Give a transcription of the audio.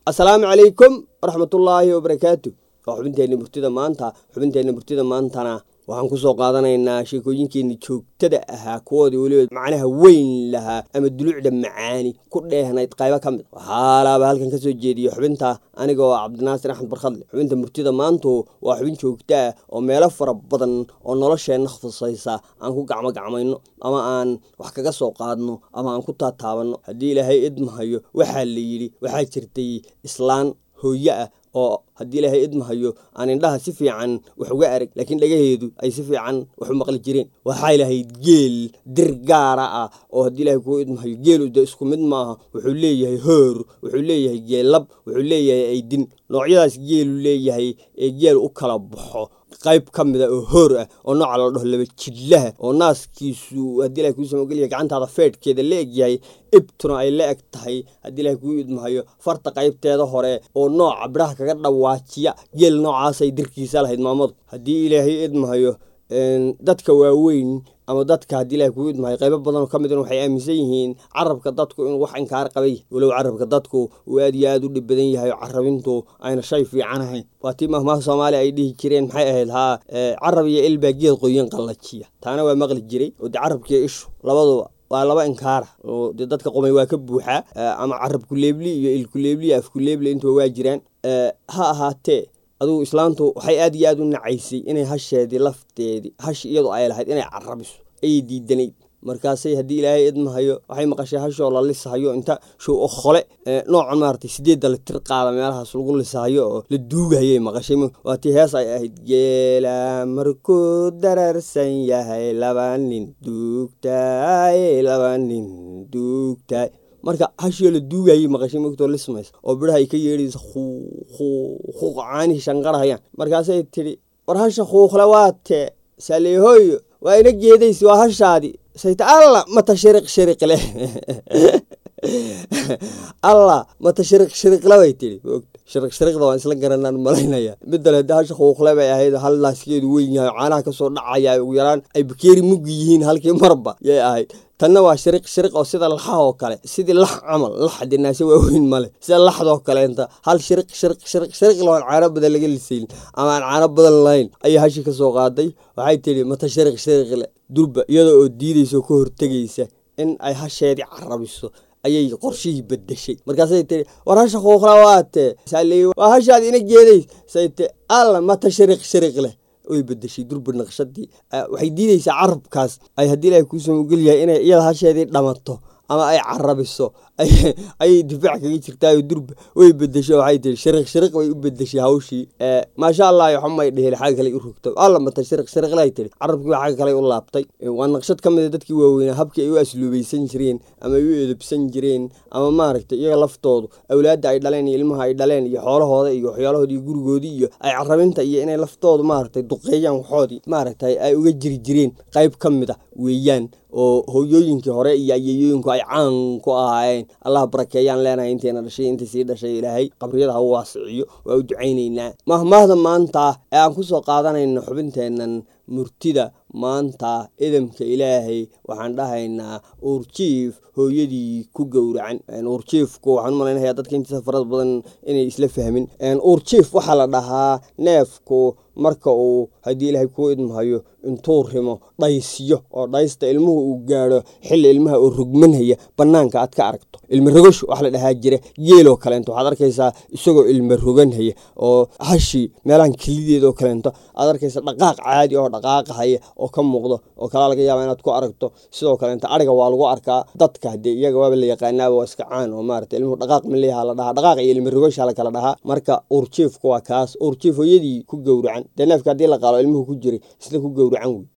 assalaamu calaykum waraxmatullaahi wabarakaatu waa xubinteenna murtida maanta xubinteenna murtida maantana waxaan kusoo qaadanaynaa sheekooyinkeenni joogtada ahaa kuwoodii weliba macnaha weyn lahaa ama duluucda macaani ku dheehnayd qaybo ka mid waxaalaaba halkan ka soo jeediya xubinta aniga oo cabdinaasir axmed barkhadle xubinta murtida maantu waa xubin joogta ah oo meelo fara badan oo nolosheenna khusaysa aan ku gacmo gacmayno ama aan wax kaga soo qaadno ama aan ku taataabanno haddii ilaahay idmahayo waxaa la yidhi waxaa jirtay islaan hooye ah oo haddii ilaahay idmahayo aan indhaha si fiican wax uga arag laakiin dhagaheedu ay si fiican wax u maqli jireen waxay lahayd geel dir gaara ah oo haddii ilahay kuu idmahayo geelu de isku mid maaha wuxuu leeyahay hoor wuxuu leeyahay geellab wuxuu leeyahay aydin noocyadaas geelu leeyahay ee geel u kala baxo qayb ka mida oo hoor ah oo nooca la dhaho laba jidlaha oo naaskiisu haddii ilahay kuu samogeliya gacantaada feedhkeeda la egyahay ibtuna ay la eg tahay haddii ilahay kuu idmahayo farta qaybteeda hore oo nooca bidhaha kaga dhawaajiya geel noocaasay dirkiisa lahayd maamadu haddii ilaahay idmahayo dadka waaweyn ama dadka haddii ilahay kuu idmahayo qaybo badanoo ka midna waxay aaminsan yihiin carabka dadku inuu wax inkaar qabay walow carabka dadku uu aad iyo aad u dhib badan yahay oo carabintu ayna shay fiican ahayn waa tii mahmaha soomaaliya ay dhihi jireen maxay ahayd haa carab iyo ilbaa geed qoyan qallajiya taana waa maqli jiray oo dee carabkiiyo ishu labaduba waa laba inkaara oo dee dadka qomay waa ka buuxaa ama carab kuleebli iyo il kuleebli iyo af kuleebli intuba waa jiraan ha ahaatee adugu islaantu waxay aad iyo aad u nacaysay inay hasheedii lafteedii hash iyadu ay lahayd inay carabiso ayay diidanayd markaasay haddii ilaahay idmahayo waxay maqashay hashoo la lisahayo inta show o khole noocan maaragtay sideedda la tir qaada meelahaas lagu lisahayo oo la duugahayay maqashay waa tii hees ay ahayd geela markuu dararsan yahay laba nin duugtaay laba nin duugtaay marka hashio la duugayay maqashay mogtoo lismaysa oo bidhaha ay ka yeedhaysa huuq caanihi shanqarhayaan markaasay tidhi war hasha khuuqle waa tee saleehooyo waa ina geedaysa waa hashaadi sayta alla mata shiriq shiriq leh alla mata shiriq shiriqle bay tidhi shiriq shiriqda waan isla garanaan malaynaya midale hadda hasha khuuqle bay ahayd hal naaskeedu weyn yahay oo caanaha kasoo dhacaya ugu yaraan ay bakeeri muggi yihiin halkii marba yay ahayd tanna waa shiriq shiriq oo sida laxa oo kale sidii lax camal lax de naase waaweyn male sida laxdoo kaleenta hal shiriq shiriq shiriq shiriq lahoon caano badan laga lisayn ama aan caano badan lahayn ayay hashi ka soo qaaday waxay tidhi mata shiriq shiriqle durba iyada oo diidaysa oo ka hortegaysa in ay hasheedii carabiso ayay qorshihii bedeshay markaasay tii war hasha khuuqla waatee saaleey waa hashaad ina geedays say ti alla mata shiriq shiriq leh way bedeshay durba naqshadii waxay diidaysaa carabkaas ay haddii ilahay kuusoo ogolyahay inay iyada hasheedii dhamato ama ay carabiso ayay difaac kaga jirtaayo durba way bedesho waxay tihi shiriq shiriq bay u bedeshay hawshii maasha allah xumay dhehel xagga kale u rogto alla mata shiriq shiriqlay tihi carabkii waa xagga kale u laabtay waa naqshad ka mida dadkii waaweynaa habkii ay u asluubaysan jireen ama ay u edabsan jireen ama maaragtay iyaga laftoodu awlaadda ay dhaleen iyo ilmaha ay dhaleen iyo xoolahooda iyo waxyaalahoodi iyo gurigoodii iyo ay carabinta iyo inay laftoodu maaragtay duqeeyaan waxoodii maaragtay ay uga jiri jireen qayb ka mid a weeyaan oo hooyooyinkii hore iyo ayeeyooyinku ay caan ku ahaayeen allah barakeeyaan leenahay inteena dhashay intii sii dhashay ilaahay qabriyada ha u waasiciyo waa u ducaynaynaa mahmaahda maanta ee aan kusoo qaadanayno xubinteennan murtida maanta idamka ilaahay waxaan dhahaynaa uurjiif hooyadii ku gowracan uurjiifku waxaan u malaynayaa dadka intiisa farada badan inay isla fahmin uurjiif waxaa la dhahaa neefku marka uu haddii ilaahay kuu idmahayo intuu rimo dhaysiyo oo dhaysta ilmuhu uu gaadho xilli ilmaha oo rogmanhaya bannaanka aad ka aragto ilma rogosh wax la dhahaa jira geeloo kaleento waxaad arkaysaa isagoo ilma roganhaya oo hashi meelahan kelideedoo kaleento aad arkaysa dhaqaaq caadi oo dhaqaaqahaya oo ka muuqdo oo kalaa laga yaaba inaad ku aragto sidoo kaleento ariga waa lagu arkaa dadka hadee iyaga waaba la yaqaanaaba waa iska caan oo maarata ilmuhu dhaqaaq maleeyaha la dhahaa dhaqaaq iyo ilma rogosha la kala dhahaa marka uurjiifku waa kaas uurjiif hooyadii ku gowracan dee neefka haddii la qaalo ilmuhu ku jiray isla ku gowracan wey